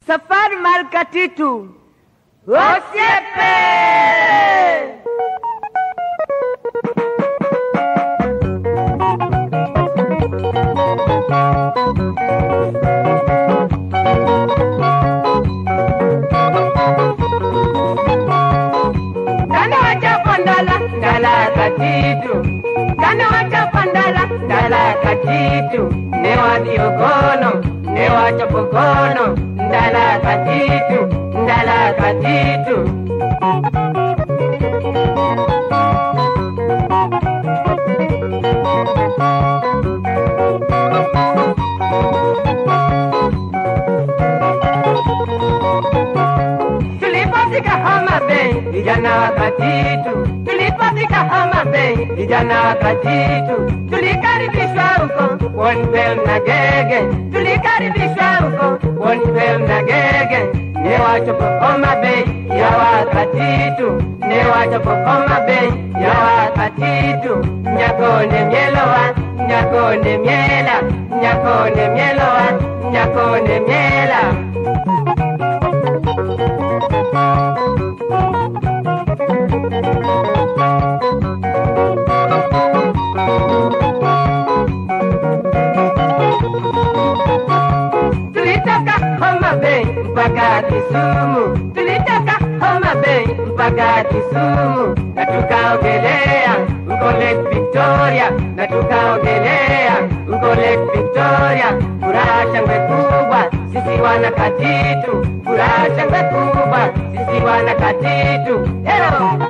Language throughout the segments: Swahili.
Safari mar katitu osiepe Kane wachopo ndala ndala katitu Kane wachopo ndala ndala katitu Ne wadhi okono ne wachopo kono ndala katitu ndala katitu Tulipofika Homa Bay, vijana wa Katitu. Tulipofika Homa Bay, vijana wa Katitu. Tulikaribishwa huko Wonpel na Gege, tulikaribishwa huko Wonpel na Gege. Ne wachopo Homa Bay ya wa Katitu, ne wachopo Homa Bay ya wa Katitu. Nyakonde mielowa, nyakonde miela, nyakonde mielowa, nyakonde miela. tulitoka Homa Bay mpaka Kisumu, tulitoka Homa Bay mpaka Kisumu, na tukaogelea huko Lake Victoria, na tukaogelea huko Lake Victoria. Furaha shangwe kubwa, sisi wana Katitu, furaha shangwe kubwa, sisi wana Katitu. Hello.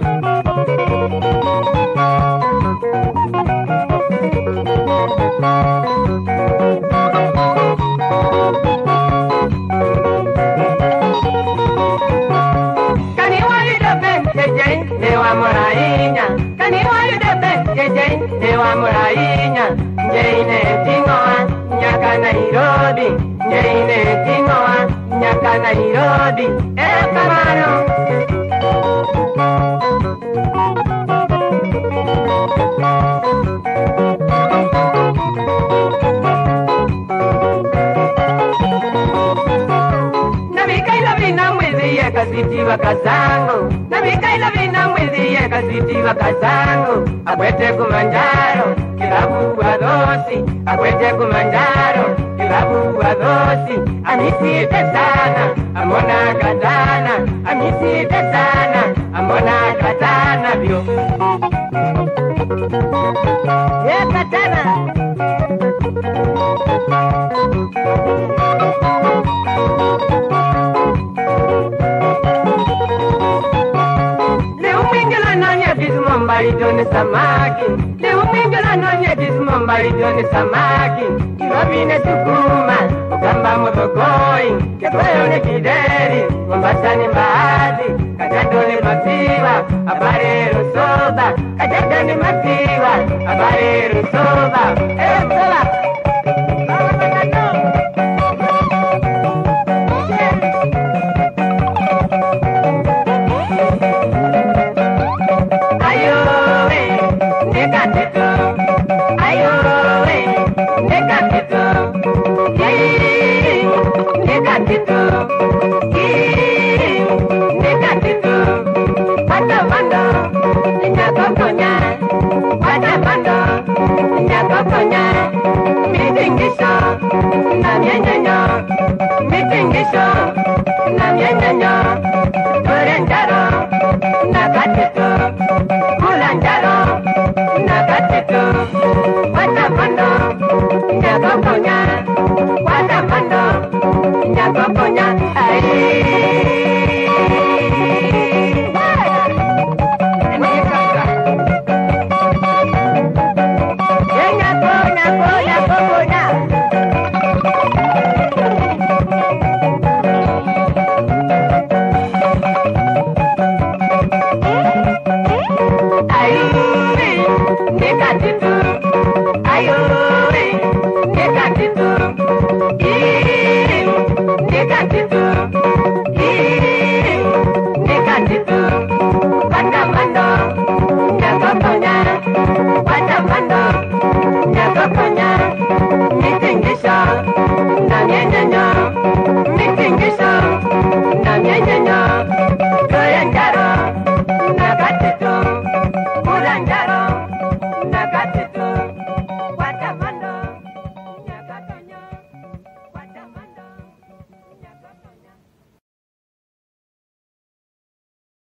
Kani wayudo ben jejey ne wamor ahinya Kani wayudo ben jejey ne wamor ahinya Njei ne ting'owa nyaka Nairobi Njei ne ting'owa nyaka Nairobi Erokamano nabikaila vina mwezi ye kaziti wakazangu nabikaila vina mwezi ye kaziti wakazangu akwete kumanjaro kilabu wa dhosi akwete kumanjaro kilabu wa dhosi amisite sana amona katana amisite sana amona katana vyo ye katana Leo mwingila nanya kismo mbali joni samaki Leo mwingila nanya kismo mbali joni samaki Kirobine sukuma Ukamba mudhogoi Kekweyo ni kideri Mombasa ni mbaazi Kajato ni maziwa Habari rusoba Kajato ni maziwa Habari rusoba Eh, soba Mama Kajato Ayowe, nekatitu. Ayowe, nekatitu. Ii, nekatitu. Ii, nekatitu. Pata bando, nyakokonya. Pata bando, nyakokonya. Mitingisho, na mienyenyo. Mitingisho, na mienyenyo. Turenjaro, na katitu. Kulanjaro, na katitu. Pata bando, nyakokonya. Pata bando, nyakokonya. Ai.